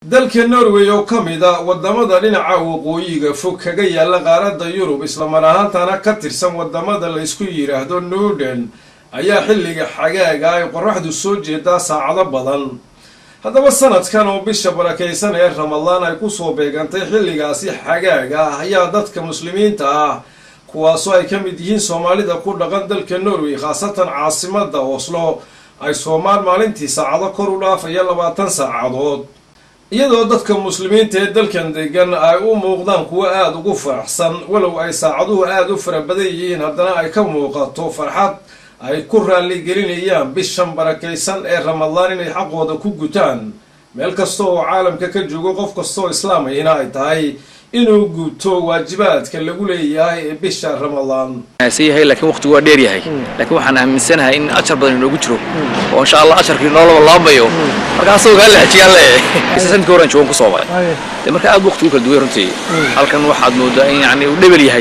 dalka norway oo ka mid a wadamada dhinaca waqooyiga fog kaga yaala qaaradda yurub islamar ahaantana ka tirsan wadamada la isku yidhaahdo norden ayaa xilliga xagaaga ay qoraxdu soo jeedaa saacado badan haddaba sanadkan oo bisha barakaysan ee ramadaan ay kusoo beegantay xilligaasi xagaaga ah ayaa dadka muslimiinta ah kuwaasoo ay ka mid yihiin soomaalida ku dhaqan dalka norway khaasatan caasimada oslo ay soomaan maalintii saacado kor u dhaafaya labaatan saacadood iyadoo dadka muslimiinta ee dalkan degan ay u muuqdaan kuwo aada ugu faraxsan walow ay saacaduhu aada u fara badan yihiin haddana ay ka muuqato farxad ay ku raaligelinayaan bishan barakaysan ee ramadaan inay xaqooda ku gutaan meel kasta oo caalamka ka joogo qof kastaoo islaamayna ay tahay inuu guto waajibaadka lagu leeyahay ee bisha ramadaan yahay laakiin waqtigu waa dheer yahay laakiin waxaan aaminsanahay in ajar badan inoogu jiro oo insha allah ajarkii noo laba laabayo marka asagoo kaa lexjiyaan leeyahay sanadkii horan joogan kusoo maray de marka aad waqtigu kala duway runtii halkan waxaad moodaa in yani uu dhebel yahay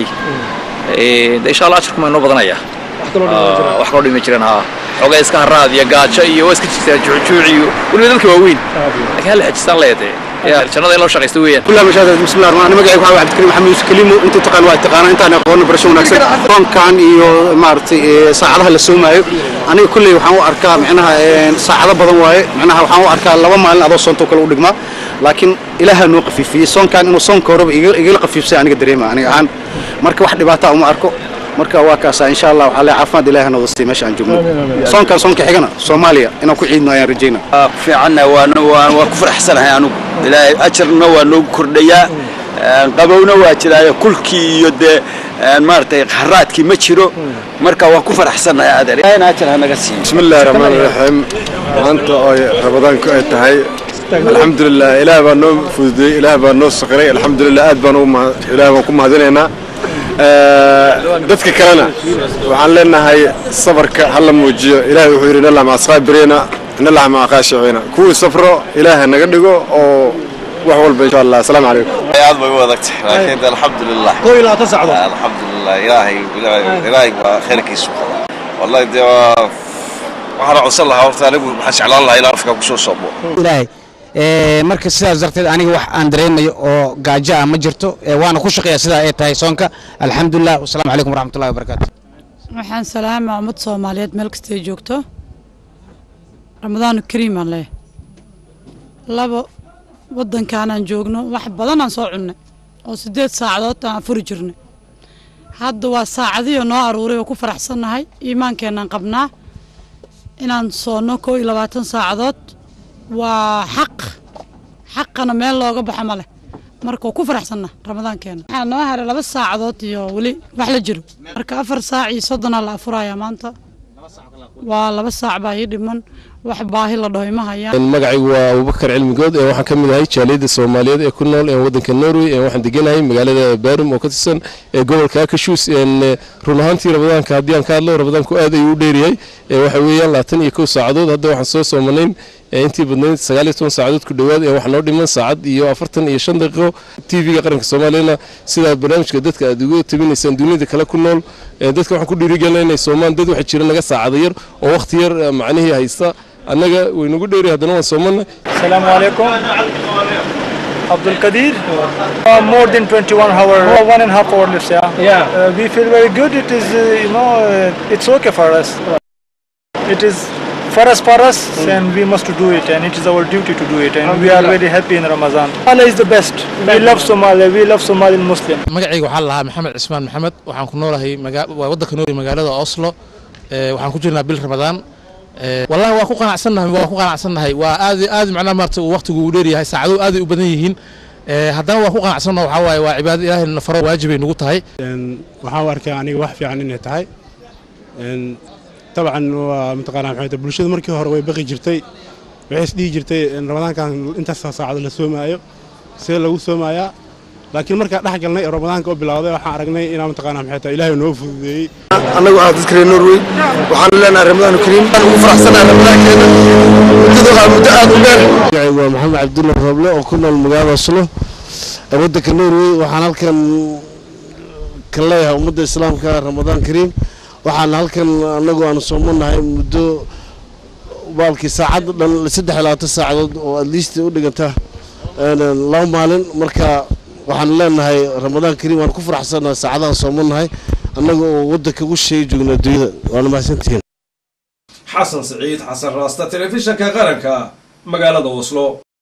de insha allah ajarku maa inoo badanaya wax kaloo dhimi jireen haa xoogaa iska haraad iyo gaajo iyo waa iska jirtaa juujuuc iyo weliba dadka waaweyn laakiin hal lexjistaan leeyahay jannada in loo shaqaysto weeyaan كلها مشاهد بسم الله الرحمن الرحيم magacaygu waxaa cabdikariim maxamed yuusuf kaliimo intuu taqaan waa taqaanaa intaan aqoonno barasho wanaagsan soonkan iyo maaragtay saacadaha la soomaayo aniga kulley waxaan u arkaa micnaha saacado badan waaye micnaha waxaan u arkaa laba maalin adoo soontoo kale u dhigmaa laakiin ilaaha noo qafiifiyey soonkan inuu soonka horeba igala qafiifsay aniga dareema aniga ahaan marka wax dhibaata uma arko marka waa kaasa insha allah waxaa le caafimaad ilaaha noo wastay meesha aan joogno soonkan soonka xigana soomaaliya inaan ku ciidno ayaan rajaynaa fiicanna waa ku faraxsanahay anugu ilaahay ajarna waa noogu kordhayaa qabowna waa jiraayo kulkii iyo dee maaragtay haraadkii ma jiro marka waan ku faraxsanahay adeer ilaahayna ajar ha naga siiyo بسم الله الرحمن الرحيم maanta oo ramadaanku ay tahay alxamdulilah ilaah baa noo fududeyey ilaah baa noo saqiray alxamdulilah aad baan ilaah baan ku mahadinaynaa dadka kalena waxaan leenahay sabarka hala muujiyo ilahay wuxuu yidhi inallah maca saabiriina inallah maca qaashiciina kuwii safro ilaaha naga dhigo oo wax walba insha allah asalaamu calaykum aad bay u adag tahay laakiin alxamdulilah koo iyo labaatan saacadood alxamdulilah ilaahay ilaahay baa khayrkiisu wallahi dee waa waxaan codsan lahaa horta anigu waxaan jeclaan lahaa inaan afka kusoo soomo ilaahay marka sidaas darteed aniga wax aan dareemayo oo gaajo ah ma jirto waana ku shaqeeya sidaa ay tahay soonka alxamdulilah wasalaamu calaykum waraxmatullahi wabarakaatu waxaan salaamaa ummad soomaaliyeed meel kastay joogto ramadaanu kariim aan leeyahay labo waddankaanaan joogno wax badanaan soo cunnay oo siddeed saacadood aan furi jirnay hadda waa saacadiyo noo aruuray oo ku faraxsannahay iimaankeenaan qabnaa inaan soonno koo iyo labaatan saacadood waa xaq xaqana meel looga baxo ma leh marka waa ku faraxsanna ramadaankeena waxaa noo haray laba saacadood iyo weli wax la jiro marka afar saac iyo soddonaa la afurayaa maanta waa laba saac baa ii dhiman wax baahi la dhaho ima hayaan magacaygu waa abubakar cilmigood ee waxaan ka mid ahay jaaliyadda soomaaliyeed ee ku nool ee waddanka norway ee waxaan deganahay magaalada barum oo ka tirsan ee gobolka akashuus run ahaantii ramadaanka haddii aan ka hadlo ramadaanku aad ayuu u dheeryahay waxa weeyaan labaatan iyo kow saacadood hadda waxaan soo soomanayn intii badnayd sagaal iyo toban saacadood ku dhowaad ee waxaa noo dhiman saacad iyo afartan iyo shan daqiiqo t v-ga qaranka soomaaliyana sidaa barnaamijka dadka aad uga tabinaysaan duniyada kale ku nool dadka waxaan ku dhiirigelina inay soomaan dad waxaa jira naga saacada yar oo wakhti yar macnihii haysta annaga waynagu dheeri haddana waan soomana السلام عليكم عبد القدير uh, more than 21 hour one and a half hour left yeah yeah uh, we feel very good it is uh, you know uh, it's okay for us it is for us for us and we must do it and it is our duty to do it and we are very happy in Ramadan Allah is the best we love Somalia we love Somali Muslim magacayga waxaa lahaa maxamed cismaan maxamed waxaan ku noolahay waa waddanka noori magaalada Oslo waxaan ku jirnaa bil Ramadaan wallahi waa ku qanacsannahay waa ku qanacsannahay waa aad aad macnaha maarta uu waqtigu uu dheer yahay saacaduhu aad ay u badan yihiin haddana waa ku qanacsannaha waxaa waaye waa cibaado ilaahay na faro waajibay nagu tahay waxaan u arkaa aniga wax fiican inay tahay dabcan waa mataqaanaa maxay tahay bulshada markii hore way baqi jirtay waxay isdhihi jirtay ramadaankan intaas saacado la soomaayo see lagu soomayaa laakiin markaa dhex galnay ee ramadaanka u bilowday waxaan aragnay inaa mataqaanaa maxay tahay ilaahay noo fududeeyey annagu ah dadka reer norway waxaan leenahay ramadaanu kariim waxaan ugu faraxsanahay ramadaankeena muddadu waa muddo aad u dheer magacaygu waa maxamed cabdulla rooble oo ku nool magaalada oslo ee waddanka norway waxaan halkan ka leeyahay ummadda islaamka ramadaan kariim waxaan halkan annagu aanu soomanahay muddo baalkii saacad dhan saddex iyo labaatan saacadood oo adliist u dhiganta laba maalin marka waxaan leenahay ramadaan kariim waan ku faraxsannahay saacadahan soomannahay annaga oo waddanka ugu sheegi joogna adduunyada waana mahadsantihiin xasan siciid xasan raasta telefishanka qaranka magaalada oslo